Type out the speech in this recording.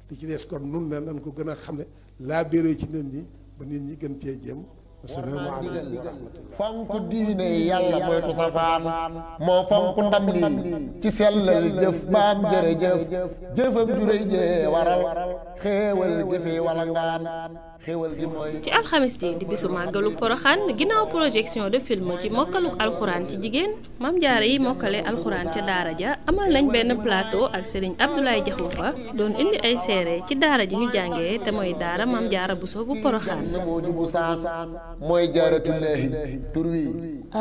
li ci des kon nun ne nan ko gën a xam ne laa béré ci nit ñi ba nit ñi gën cee jëm asalaamaaleykum fonk diine yàlla moytu safaan moo fonk ndam lii ci sellal jëf baam jërëjëf jëfam juréy jee waral xéewal jëfe wala ngaan xéewal gi mooy ci alxamis ji di bisu màggalu poroxaan ginnaaw projection de film ci mokkaluk alxuraan ci jigéen mam jaare yi mokkale alxuraan ca daara ja amal nañ benn plateau ak sëriñ Abdoulaye Jaxumpa doon indi ay seere ci daara ji ñu jàngee te mooy daara mam jaara buso bu poroxaan moo jubu saan mooy jaaratullaahi tur wi